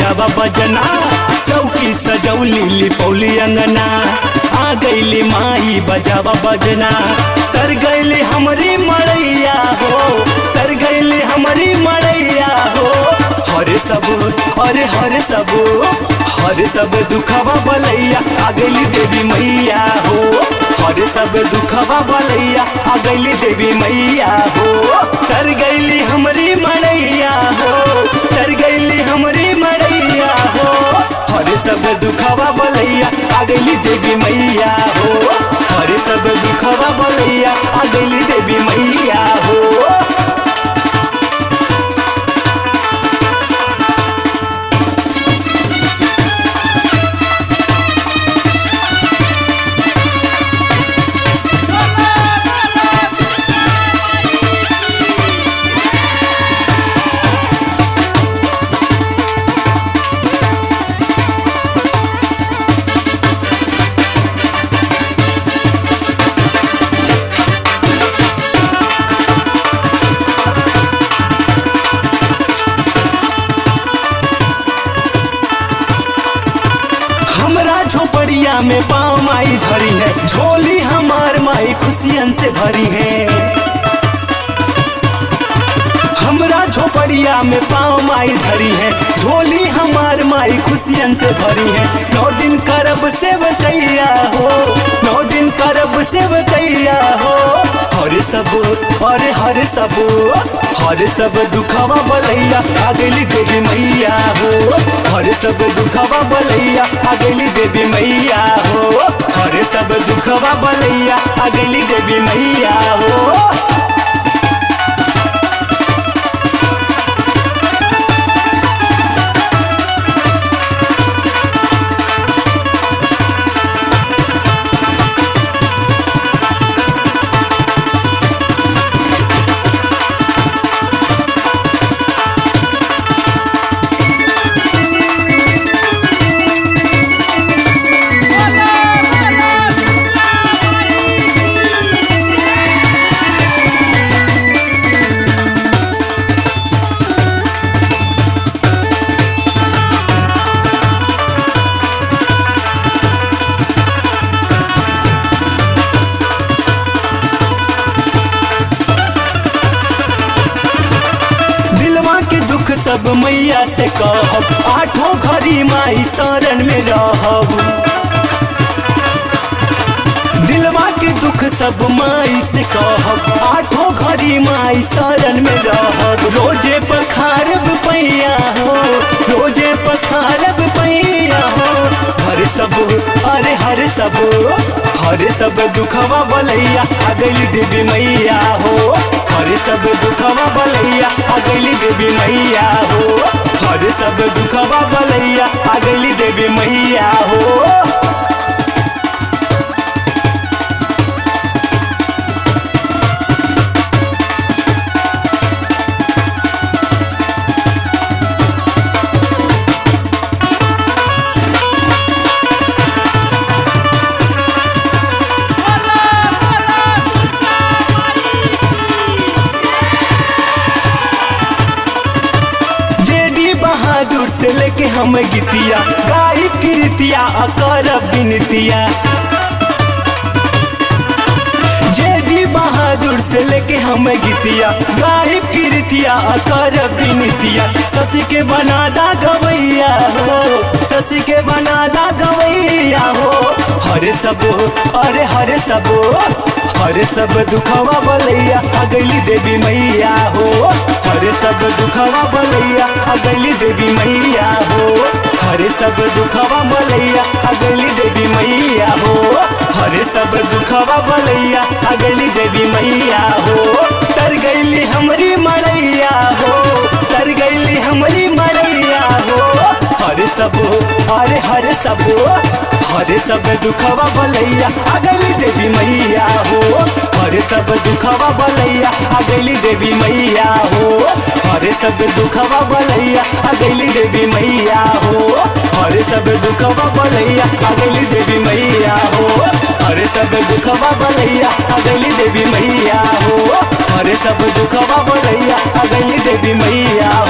बजावा बजना चौकी सजौली लिपौली अंगना आ गईली माई बजावा बजना तर गईली हमरी मड़ैया हो तर गईली हमरी मड़ैया हो हरे सब अरे हरे सब हरे सब दुखवा बलैया आ गईली देवी मैया हो हरे सब दुखवा बलैया आ गईली देवी मैया हो तर गईली हमरी मड़ैया हो तर गईली हमरी मड़ैया हो हरे सब दुखवा बलैया आ गईली देवी मैया हो हरे सब दुखवा बलैया आ गईली देवी मैया हो हमरा झोपड़िया में पाँव माई धरी है झोली हमार माई खुशियन से भरी है हमरा झोपड़िया में पाँव माई धरी है झोली हमार माई खुशियन से भरी है नौ दिन करब सेवकैया हो नौ दिन करब सेवकैया हो हरे सब अरे हरे सब हरे सब दुखवा बलैया आ गईली देवी मैया हो हरे सब दुखवा बलैया आ गईली देवी मैया हो हरे सब दुखवा बलैया आ गईली देवी मैया हो दिलवा के दुख सब मैया से कहब आठों घड़ी माई शरण में रहब दिलवा के दुख सब माई से कहब आठों घड़ी माई शरण में रहब रोजे पखारब पैया हो रोजे पखारब पैया हो हर सब अरे हर सब हर सब दुखवा बलैया आ गईली देवी मैया हो हर सब दुखवा बलैया आ गईली देवी मैया हो हर सब दुखवा बलैया आ गईली देवी मैया हो जेडी बहादुर से लेके हम गीतिया गाई कीर्तिया अकर बिनतिया जेडी बहादुर से लेके हम गीतिया गाई कीर्तिया अकर बिनतिया ससी के बनादा गवैया हो ससी के बनादा गवैया हो हरे सब अरे हरे सब हरे सब दुखवा बलैया आ गईली देवी मैया हो हरे सब दुखवा बलैया आ गईली देवी मैया हो हरे सब दुखवा बलैया आ गईली देवी मैया हो हरे सब दुखवा बलैया आ गईली देवी मैया हो तर गईली हमरी मड़ैया हो तर गईली हमरी मड़ैया हो हरे सब अरे हरे सब हरे सब दुखवा बलैया आ गईली देवी मैया हो हरे सब दुखवा बलैया आ गईली देवी मैया हो हरे सब दुखवा बलैया आ गईली देवी मैया हो हरे सब दुखवा बलैया आ गईली देवी मैया हो हरे सब दुखवा बलैया आ गईली देवी मैया हो हरे सब दुखवा बलैया आ गईली देवी मैया